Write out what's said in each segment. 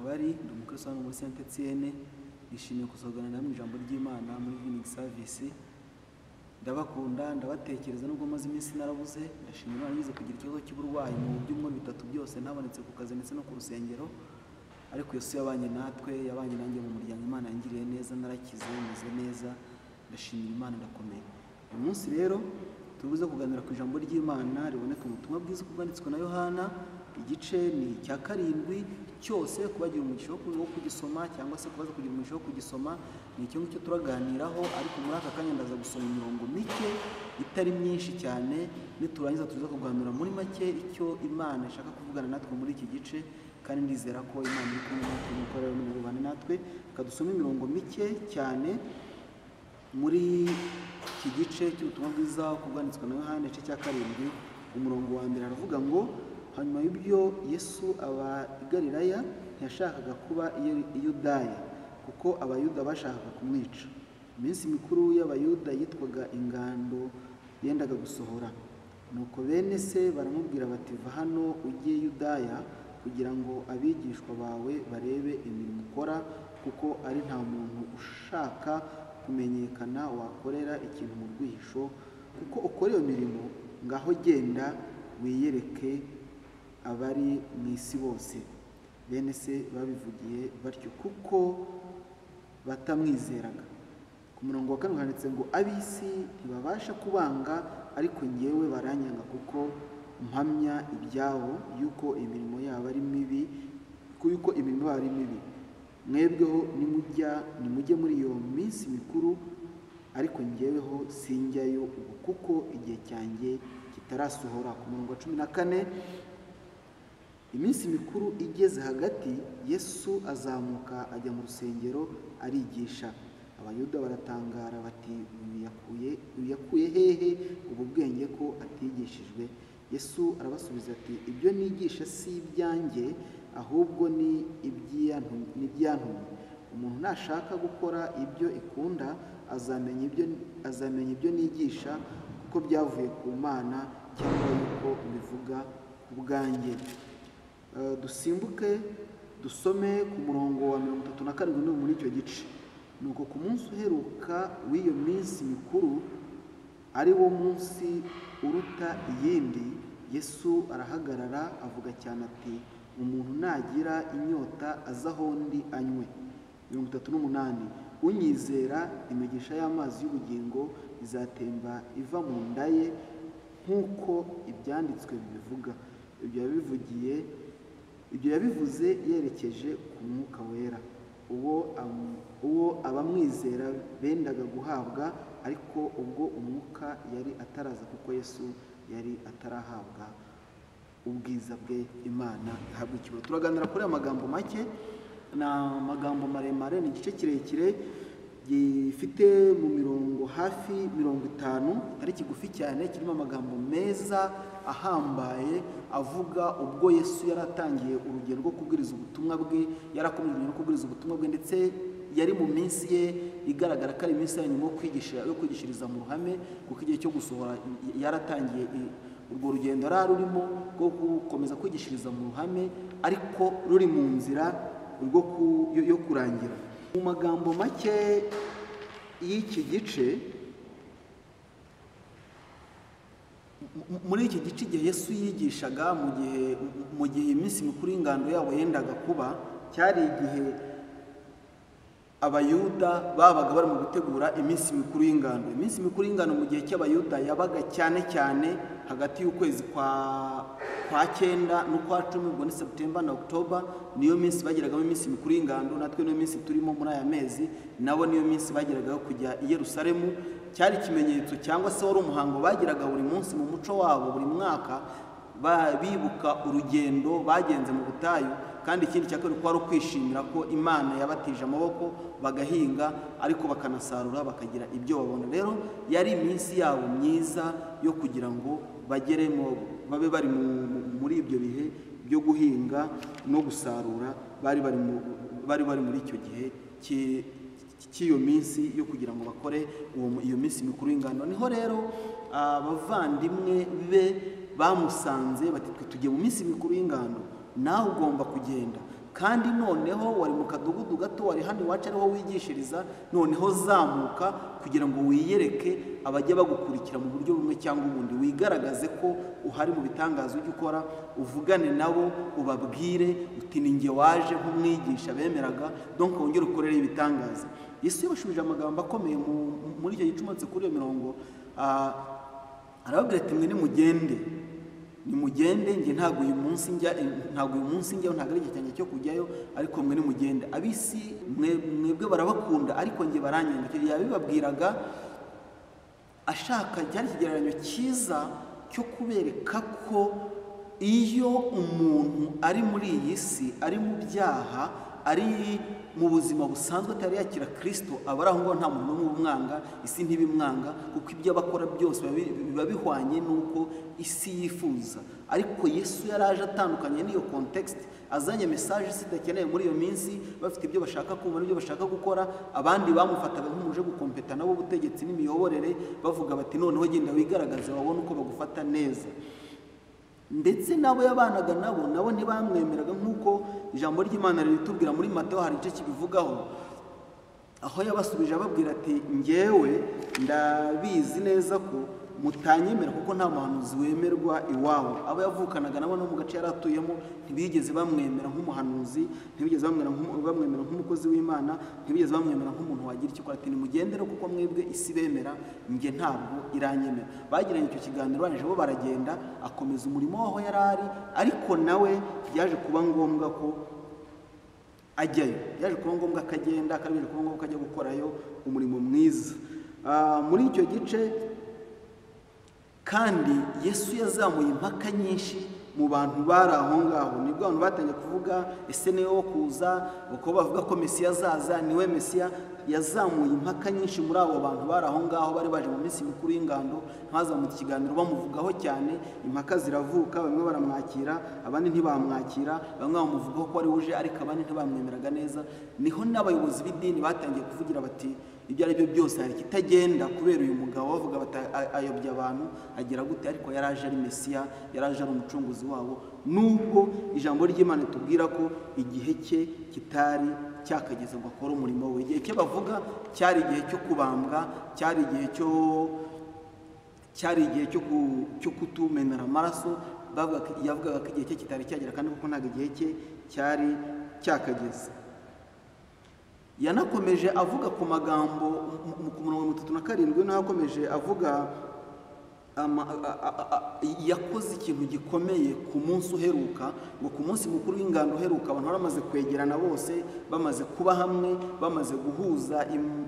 bari ndi umukirisito muri Saint Etienne nishimiye kuzogana namwe ijambo ry'Imana muri Vining Service ndabakunda ndabatekereza nubwo maze iminsi narabuze ndashimira Imana ngize kugira ikibazo cy'uburwayi mu byumweru bitatu byose ntabonetse ku kazi ndetse no ku rusengero ariko Yesu yabanye natwe yabanye nanjye mu muryango Imana yangiriye neza narakize meze neza ndashimira Imana ndakomeye uyu munsi rero tubuze kuganira ku ijambo ry'Imana riboneka mu butumwa bwiza bwanditswe na Yohana igice ni icya karindwi cyose kubagira umugisha wo kugisoma cyangwa se kubaza kugira umugisha wo kugisoma ni icyo ngicyo turaganiraho ariko muri aka kanya ndaza gusoma imirongo mike itari myinshi cyane niturangiza tuza kuganura muri make icyo imana ishaka kuvugana natwe muri iki gice kandi ndizera ko imana iri kumwe natwe nuko rero nimubane natwe reka dusome imirongo mike cyane muri iki gice cy'ubutumwa bwiza kubwanitswe na yohani igice cya karindwi umurongo wa mbere aravuga ngo hanyuma y'ibyo yesu abagarirayo ntiyashakaga kuba i Yudaya kuko abayuda bashakaga kumwica iminsi mikuru y'abayuda yitwaga ingando yendaga gusohora nuko bene se baramubwira bati va hano ujye Yudaya kugira ngo abigishwa bawe barebe imirimo ukora kuko ari nta muntu ushaka kumenyekana wakorera ikintu mu rwihisho kuko ukora iyo mirimo ngaho genda wiyereke abari mu isi bose bene se babivugiye batyo kuko batamwizeraga ku murongo wa kane handitse ngo ab'isi ntibabasha kubanga ariko ngewe baranyanga kuko mpamya ibyabo yuko imirimo yabo ari mibi yuko imirimo yabo ari mibi mwebweho nimujya nimujye muri iyo minsi mikuru ariko ngeweho sinjyayo ubu kuko igihe cyanjye kitarasohora ku murongo wa cumi na kane iminsi mikuru igeze hagati yesu azamuka ajya mu rusengero arigisha abayuda baratangara bati uyu yakuye hehe ubu bwenge ko atigishijwe yesu arabasubiza ati ibyo nigisha si ibyanjye ahubwo ni ibyantumye umuntu nashaka gukora ibyo ikunda azamenya ibyo nigisha kuko byavuye ku mana cyangwa yuko bivuga ubwanjye dusimbuke dusome ku murongo wa mirongo itatu na karindwi n'ubu muri icyo gice ni uko ku munsi uheruka w'iyo minsi mikuru ari wo munsi uruta iyindi yesu arahagarara avuga cyane ati umuntu nagira inyota aza aho undi anywe mirongo itatu n'umunani unyizera imigisha y'amazi y'ubugingo izatemba iva mu nda ye nk'uko ibyanditswe bibivuga ibyo yabivugiye ibyo yabivuze yerekeje ku mwuka wera uwo abamwizera bendaga guhabwa ariko ubwo umwuka yari ataraza kuko yesu yari atarahabwa ubwiza bwe imana ihabwa ikigo turaganira kuri aya magambo make ni amagambo maremare ni igice kirekire gifite mu mirongo hafi mirongo itanu atari kigufi cyane kirimo amagambo meza ahambaye avuga ubwo yesu yari atangiye urugendo rwo kubwiriza ubutumwa bwe yarakomeje urugendo rwo kubwiriza ubutumwa bwe ndetse yari mu minsi ye igaragara ko ari iminsi ya nyuma yo kwigishiriza mu ruhame kuko igihe cyo gusohora yaratangiye urwo rugendo yari rurimo rwo gukomeza kwigishiriza mu ruhame ariko ruri mu nzira yo kurangira mu magambo make y'iki gice muri iki gice igihe yesu yigishaga mu gihe mu gihe iminsi mikuru y'ingando yabo yendaga kuba cyari igihe abayuda babaga barimo gutegura iminsi mikuru y'ingando iminsi mikuru y'ingando mu gihe cy'abayuda yabaga cyane cyane hagati y'ukwezi kwa kwa cyenda n'ukwa cumi ubwo ni seputemba na okitora niyo minsi bagiragamo iminsi mikuru y'ingando natwe niyo minsi turimo muri aya mezi nabo niyo minsi bagiragaho kujya i Yerusalemu cyari ikimenyetso cyangwa se wari umuhango bagiraga buri munsi mu muco wabo buri mwaka bibuka urugendo bagenze mu butayu kandi ikindi cya kabiri kwari ukwishimira ko imana yabatije amaboko bagahinga ariko bakanasarura bakagira ibyo babona rero yari iminsi yabo myiza yo kugira ngo bageremo babe bari muri ibyo bihe byo guhinga no gusarura bari bari muri icyo gihe cy'iyo minsi yo kugira ngo bakore iyo minsi mikuru y'ingano niho rero abavandimwe be bamusanze bati twe tugiye mu minsi mikuru y'ingano nawe ugomba kugenda kandi noneho wari mu kadugudu gato wari hano iwacu ariho wigishiriza noneho zamuka kugira ngo wiyereke abajya bagukurikira mu buryo bumwe cyangwa ubundi wigaragaze ko uhari mu bitangaza ujya ukora uvugane nabo ubabwire uti ni njye waje nk'umwigisha bemeraga donc wongere ukorere ibitangaza yesu yabashubije amagambo akomeye mu- muri icyo gicumetse kuri iyo mirongo ah, arababwira ati mwe nimugende nimugende njye ntabwo uyu munsi njya ntabwo uyu munsi njyaho ntabwo ari igihe cyanjye cyo kujyayo ariko mwe nimugende ab'isi mwe mwebwe barabakunda ariko njye baranyenga icyo gihe yabibabwiraga ashaka cyari ikigereranyo cyiza cyo kubereka ko iyo umuntu ari muri iyi si ari mu byaha ari mu buzima busanzwe atari yakira kirisito aba ari aho ngaho nta muntu n'umwe umwanga isi ntibimwanga kuko ibyo aba akora byose biba bi- biba bihwanye n'uko isi yifuza ariko yesu yari aje atandukanye n'iyo kontekisite azanye mesaje isi idakeneye muri iyo minsi bafite ibyo bashaka kumva n'ibyo bashaka gukora abandi bamufataga nk'umuje gukompeta nabo ubutegetsi n'imiyoborere bavuga bati noneho genda wigaragaze babone uko bagufata neza ndetse n'abo yabanaga nabo nabo ntibamwemeraga nk'uko ijambo ry'imana riritubwira muri matewo hari igice kibivugaho aho yabasubije ababwira ati ngewe ndabizi neza ko mutanyemera kuko nta muhanuzi wemerwa iwabo abo yavukanaga nabo no mu gace yari atuyemo ntibigeze bamwemera nk'umuhanuzi ntibigeze bamwemera nk'umu- bamwemera nk'umukozi w'imana ntibigeze bamwemera nk'umuntu wagira icyo akora ati nimugendere kuko mwebwe isi bemera njye ntabwo iranyemera bagiranye icyo kiganiro barangije bo baragenda akomeza umurimo w'aho yari ari ariko nawe byaje kuba ngombwa ko ajyayo byaje kuba ngombwa ko agenda kandi byaje kuba ngombwa ko ajya gukorayo umurimo mwiza Ah, muri icyo gice kandi yesu yazamuye impaka nyinshi mu bantu bari aho ngaho nibwo abantu batangiye kuvuga ese niwe wo kuza uko bavuga ko mesiya azaza niwe mesiya yazamuye impaka nyinshi muri abo bantu bari aho ngaho bari baje mu minsi mikuru y'ingando ntazamutse ikiganiro bamuvugaho cyane impaka ziravuka bamwe baramwakira abandi ntibamwakira bamwe bamuvugaho ko ari uje ariko abandi ntibamwemeraga neza niho n'abayobozi b'idini batangiye kuvugira bati ibyo ari byo byose hari ikitagenda kubera uyu mugabo bavuga bati "A- ayobya abantu agira gute ariko yari aje ari mesiya yari aje ari umucunguzi wabo nubwo ijambo ry'imana itubwira ko igihe cye kitari cyakageze ngo akore umurimo we igihe cye bavuga cyari igihe cyo kubambwa cyari igihe cyo cyari igihe cyo ku- cyo kutumenera amaraso bavuga ko- yavugaga ko igihe cye kitari cyagera kandi kuko ntabwo igihe cye cyari cyakageze yanakomeje avuga ku magambo mu- mu- ku murongo wa mirongo itatu na karindwi naho akomeje avuga ama- a- a- a- a- yakoze ikintu gikomeye ku munsi uheruka ngo ku munsi mukuru w'ingando uheruka abantu bari bamaze kwegerana bose bamaze kuba hamwe bamaze guhuza im-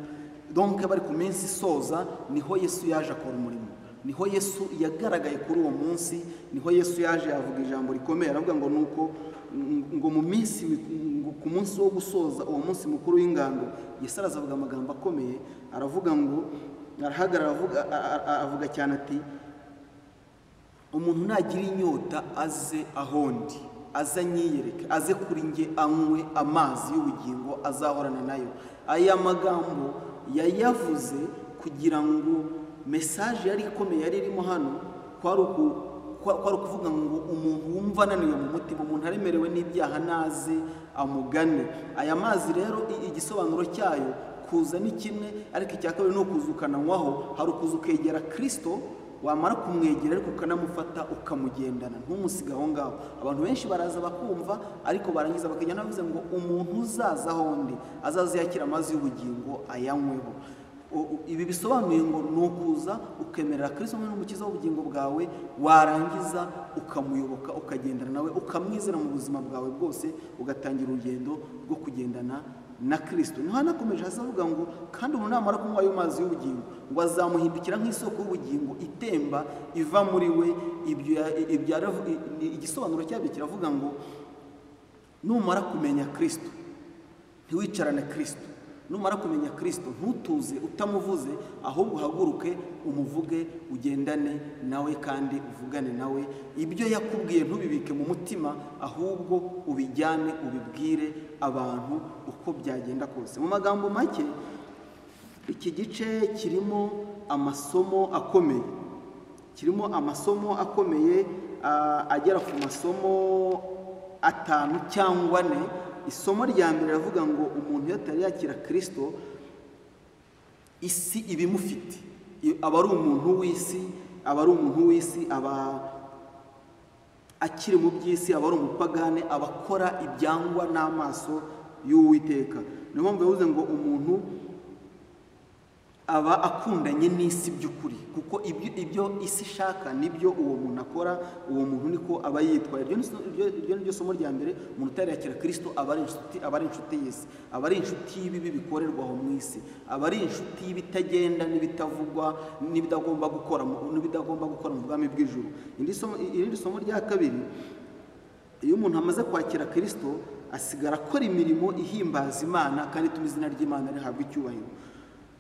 donc bari ku minsi isoza niho yesu yaje akora umurimo niho yesu yagaragaye kuri uwo munsi niho yesu yaje avuga ijambo rikomeye aravuga ngo nuko ngo mu minsi mik- ngo ku munsi wo gusoza uwo munsi mukuru w'ingando yesu arazavuga amagambo akomeye aravuga ngo arahagarara avuga a- a- a- avuga cyane ati umuntu nagira inyota aze ahondi aze anyiyereke aze kuri nge anywe amazi y'ubugingo azahorana nayo aya magambo yayavuze kugira ngo mesaje yari ikomeye yari irimo hano kwari uku kwa- kwari ukuvuga ngo umuntu wumva ananiwe mu mutima umuntu aremerewe n'ibyaha naze amugane aya mazi rero i- igisobanuro cyayo kuza ni kimwe ariko icya kabiri ni ukuza ukananywaho hari ukuza ukegera kirisito wamara kumwegera ariko ukanamufata ukamugendana ntumusige aho ngaho abantu benshi baraza bakumva ariko barangiza bakagenda bavuze ngo umuntu uzaza ahondi azaza yakira amazi y'ubugingo ayanyweho O- o- ibi bisobanuye ngo ni ukuza ukemerera kirisito nk'umukiza n'umukiza w'ubugingo bwawe warangiza ukamuyoboka ukagendana nawe ukamwizera mu buzima bwawe bwose ugatangira urugendo rwo kugendana na kirisito niho hanakomeje hasi avuga ngo kandi umuntu namara kunywa ayo mazi y'ubugingo ngo azamuhindukira nk'isoko y'ubugingo itemba iva muri we ibyo ya- ibyo yaravu- i- i- igisobanuro cyabyo kiravuga ngo numara kumenya kirisito ntiwicarane kirisito numara kumenya kirisito ntutuze utamuvuze ahubwo uhaguruke umuvuge ugendane nawe kandi uvugane nawe ibyo yakubwiye ntubibike mu mutima ahubwo ubijyane ubibwire abantu uko byagenda kose mu magambo make iki gice kirimo amasomo akomeye kirimo amasomo akomeye ah, agera ku masomo atanu cyangwa ane isomo rya mbere riravuga ngo umuntu iyo atari yakira kirisito isi iba imufite I- aba ari umuntu w'isi aba ari umuntu w'isi aba akiri mu by'isi aba ari umupagane aba akora ibyangwa n'amaso y'uwiteka niyo mpamvu yavuze ngo umuntu aba akundanye n'isi by'ukuri kuko ibyo ibyo isi ishaka nibyo uwo muntu akora uwo muntu niko aba yitwaye iryo ni so- iryo- iryo ni ryo somo rya mbere umuntu utarirakira kirisito aba ari inshuti aba ari inshuti y'isi aba ari inshuti y'ibibi bikorerwa aho mu isi aba ari inshuti y'ibitagenda n'ibitavugwa n'ibidagomba gukora mu- n'ibidagomba gukora mu bwami bw'ijuru irindi somo irindi somo rya kabiri iyo umuntu amaze kwakira kirisito asigara akora imirimo ihimbaza imana kandi ituma izina ry'imana rihabwa icyubahiro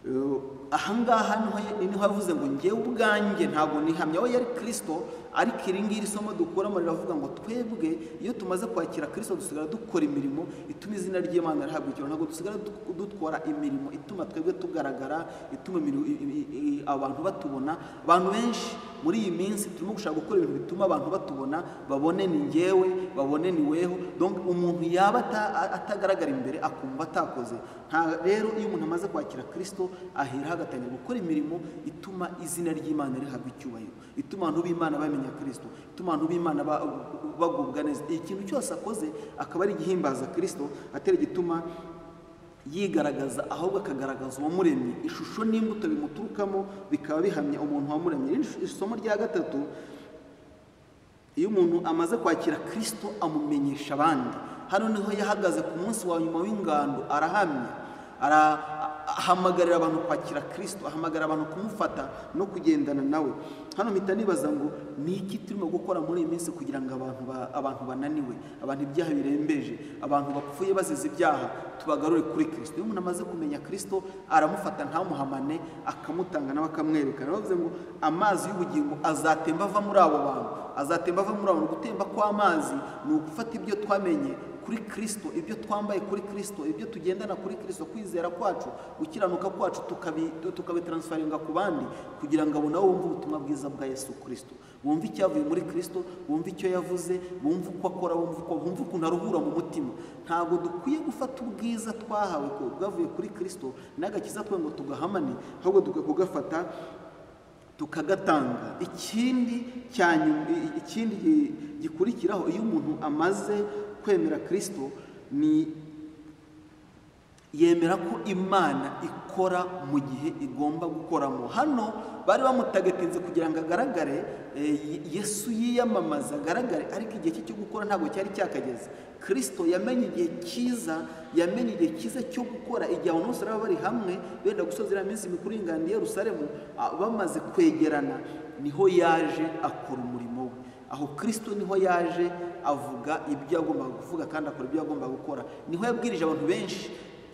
Eh, ahangaha niho- niho yavuze ngo njye ubwanjye ntabwo nihamya we yari kirisito ariko iri ngiri somo dukuramo riravuga ngo twebwe iyo tumaze kwakira kirisito dusigara dukora imirimo ituma izina ry'imana rihabwa icyubahiro ntabwo dusigara du- dutwara imirimo ituma twebwe tugaragara ituma imirimo- i- i- i- abantu batubona abantu benshi muri iyi minsi turimo gushaka gukora ibintu bituma abantu batubona babone ni ngewe babone ni weho donc umuntu yaba ata- atagaragara imbere akumva atakoze nta rero iyo umuntu amaze kwakira kirisito aheraho agatangira gukora imirimo ituma izina ry'imana rihabwa icyubahiro ituma abantu b'imana bamenya kirisito ituma abantu b'imana ba- bagubwa neza ikintu cyose akoze akaba ari igihimbaza kirisito atari igituma yigaragaza ahubwo akagaragaza uwamuremye ishusho n'imbuto bimuturukamo bikaba bihamya umuntu wamuremye Irindi sh- isomo rya gatatu iyo umuntu amaze kwakira kirisito amumenyesha abandi hano niho yahagaze ku munsi wa nyuma w'ingando arahamya ara- ahamagarira abantu kwakira kirisito ahamagarira abantu kumufata no kugendana nawe hano mpita nibaza ngo ni iki turimo gukora muri iyi minsi kugira ngo abantu ba- abantu bananiwe abantu ibyaha birembeje abantu bapfuye bazize ibyaha tubagarure kuri kirisito iyo umuntu amaze kumenya kirisito aramufata ntamuhamane akamutanga nawe akamwerekana bavuze ngo amazi y'ubugingo azatemba ava muri abo bantu azatemba ava muri abo bantu gutemba kw'amazi ni ugufata ibyo twamenye kuri kirisito ibyo twambaye kuri kirisito ibyo tugendana kuri kirisito kwizera kwacu gukiranuka kwacu tukabi- tukabitaransfaringa ku bandi kugira ngo abo nabo bumve ubutumwa bwiza bwa yesu kirisito bumve icyavuye muri kirisito bumve icyo yavuze bumve uko akora bumve uko bumve ukuntu aruhura mu mutima ntabwo dukwiye gufata ubwiza twahawe ko bwavuye kuri kirisito n'agakiza twe ngo tugahamane ahubwo dukwiye kugafata tukagatanga ikindi cya nyuma- i- ikindi gi- gikurikiraho iyo umuntu amaze kwemera kirisito ni yemera ko imana ikora mu gihe igomba gukoramo hano bari bamutagatinze kugira ngo agaragare eh, Ye- yesu yiyamamaza agaragare ariko igihe cye cyo gukora ntabwo cyari cyakageze kirisito yamenye igihe cyiza yamenye igihe cyiza cyo gukora igihe abantu bose baba bari hamwe benda gusoza iriya minsi mikuru y'ingando i yerusalemu ah, bamaze kwegerana niho yaje akora umurimo we aho kirisito niho yaje avuga ibyo yagombaga kuvuga kandi akora ibyo yagombaga gukora niho yabwirije abantu benshi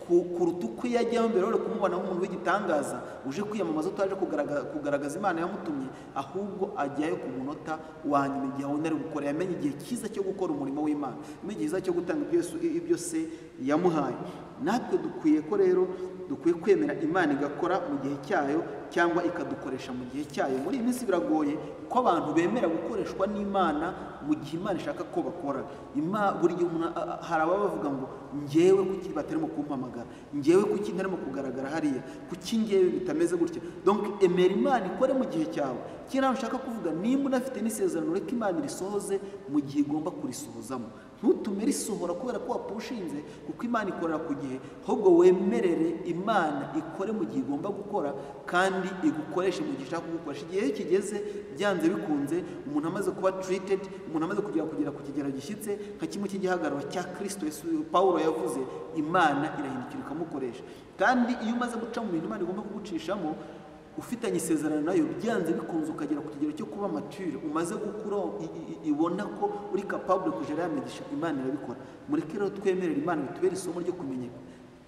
ku- kuruta uko iyo ajyaho mbere wari kumubona nk'umuntu w'igitangaza uje kwiyamamaza utaje kugaragaza, kugaragaza imana yamutumye ahubwo ajyayo ku munota wa nyuma igihe abona ari gukora yamenye igihe cyiza cyo gukora umurimo w'imana yamenye igihe cyiza cyo gutanga ibyo, Yesu- ibyo se yamuhaye natwe dukwiye ko rero dukwiye kwemera imana igakora mu gihe cyayo cyangwa ikadukoresha mu gihe cyayo muri iyi minsi biragoye ko abantu bemera gukoreshwa n'imana mu gihe imana ishaka ko bakora Ima- buri gihe umuntu a- a- hari ababa bavuga ngo ngewe kuki batarimo kumpamagara ngewe kuki ntarimo kugaragara hariya kuki ngewe bitameze gutya donc emera imana ikore mu gihe cyawe kiriya ushaka kuvuga nimba unafite n'isezerano reka imana irisohoze mu gihe igomba kurisohozamo ntutume risohora kubera ko wapushinze kuko imana ikorera ku gihe ahubwo wemerere imana ikore mu gihe igomba gukora kandi igukoreshe mu gihe ishaka kugukoresha igihe iyo kigeze byanze bikunze umuntu amaze kuba treated umuntu amaze kugera kugera ku kigero gishyitse nka kimwe cy'igihagararo cya kirisito Yesu pawulo yavuze imana irahindukira ikamukoresha kandi iyo umaze guca mu bintu imana igomba kugucishamo ufitanye isezerano nayo byanze bikunze ukagera ku kigero cyo kuba mature umaze gukura i- i- i- ibona ko uri kapabule kujya yamigisha imana irabikora mureke rero twemerera imana bitubere isomo ryo kumenya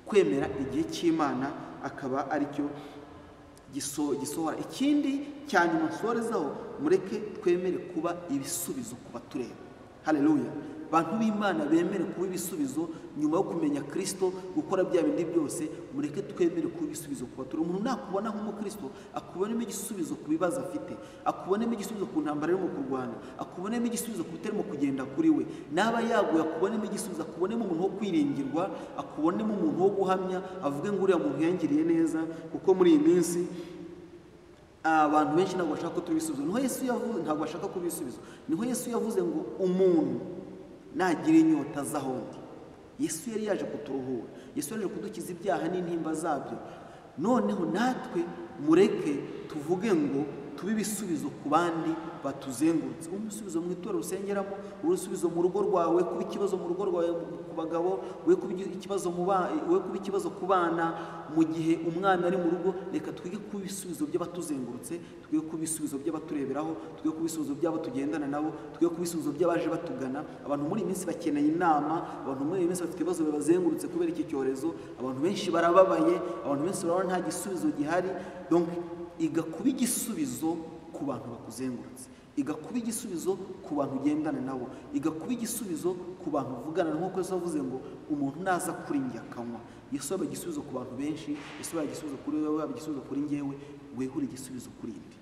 kwemera igihe cy'imana akaba aricyo giso- gisohora ikindi cya nyuma nsorezaho mureke twemere kuba ibisubizo ku batureba haleluya bantu b'imana bemere kuba ibisubizo nyuma yo kumenya kirisito gukora bya bindi byose mureke twemere kuba ibisubizo ku baturage umuntu nakubona nk'umukristo akubonemo igisubizo ku bibazo afite akubonemo igisubizo ku ntambara arimo kurwana akubonemo igisubizo ku bitarimo kugenda kuri we naba yaguye akubonemo igisubizo akubonemo umuntu wo kwiringirwa akubonemo umuntu wo guhamya avuge ngo uriya muntu yangiriye neza kuko muri iyi minsi abantu benshi ntabwo bashaka ko tubisubiza niho yesu yavuze ntabwo bashaka kubisubiza niho yesu yavuze ngo umuntu nagira inyota z'ahondi yesu yari yaje kuturuhura yesu yari yaje kudukiza ibyaha n'intimba zabyo noneho natwe mureke tuvuge ngo tube ibisubizo ku bandi batuzengurutse umusubizo mu itorero usengeramo urusubizo mu rugo rwawe kuba ikibazo mu rugo rwawe ku bagabo we kuba ikibazo mu ba- we kuba ikibazo ku bana mu gihe umwana ari mu rugo reka twige kuba ibisubizo by'abatuzengurutse twige kuba ibisubizo by'abatureberaho twige kuba ibisubizo by'abo tugendana nabo twige kuba ibisubizo by'abaje batugana abantu muri iyi minsi bakeneye inama abantu muri iyi minsi bafite ibibazo bibazengurutse kubera iki cyorezo abantu benshi barababaye abantu benshi barabona nta gisubizo gihari Donc, iga kuba igisubizo ku bantu bakuzengurutse iga kuba igisubizo ku bantu ugendana nabo iga kuba igisubizo ku bantu uvugana nkuko Yesu yavuze ngo umuntu naza kuri njye akanywa Yesu yaba igisubizo ku bantu benshi Yesu yaba igisubizo kuri wowe yaba igisubizo kuri njyewe wehura igisubizo kuri indi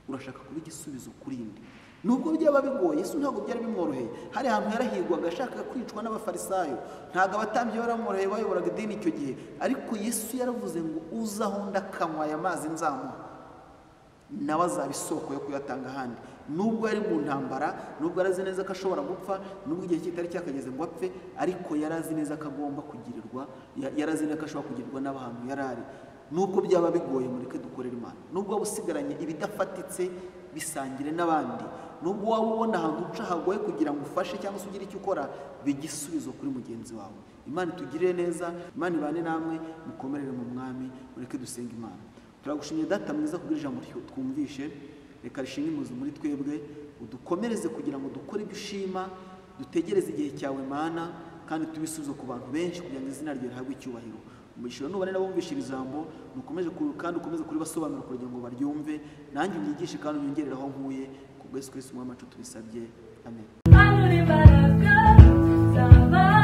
urashaka kuba igisubizo kuri indi nubwo byaba bigoye Yesu ntabwo byari bimworoheye hari ahantu yarahigwaga ashaka kwicwa n'abafarisayo ntabwo abatambyi baramworoheye bayoboraga idini icyo gihe ariko Yesu yaravuze ngo uza aho ndakanywa aya mazi nzamuha nawe azaba isoko yo kuyatanga ahandi nubwo yari mu ntambara nubwo yari azi neza ko ashobora gupfa nubwo igihe kitari cyakageze ngo apfe ariko yari azi neza ko agomba kugirirwa ya- yari azi neza ko ashobora kugirirwa n'abantu yari ari nubwo byaba bigoye mureke dukorera imana nubwo waba usigaranye ibidafatitse bisangire n'abandi nubwo waba ubona ahantu uca hagoye kugira ngo ufashe cyangwa se ugire icyo ukora bigisubizo kuri mugenzi wawe imana itugirire neza imana ibane namwe mukomerere mu mwami mureke dusenge imana turagushimye data mwiza kubwira ijambo ryo twumvishe reka rishinga imuzi muri twebwe udukomereze kugira ngo dukore ibyo ushima dutegereze igihe cyawe mana kandi tubisubize ku bantu benshi kugira ngo izina ryawe rihabwe icyubahiro umugisha nubane n'abumvisha iri jambo dukomeze ku- kandi ukomeze kuribasobanura kugira ngo baryumve nanjye unyigishe kandi unyongerere aho nkuye ku bwese kwese umwamacu tubisabye amen Hano ni imbaraga z'abana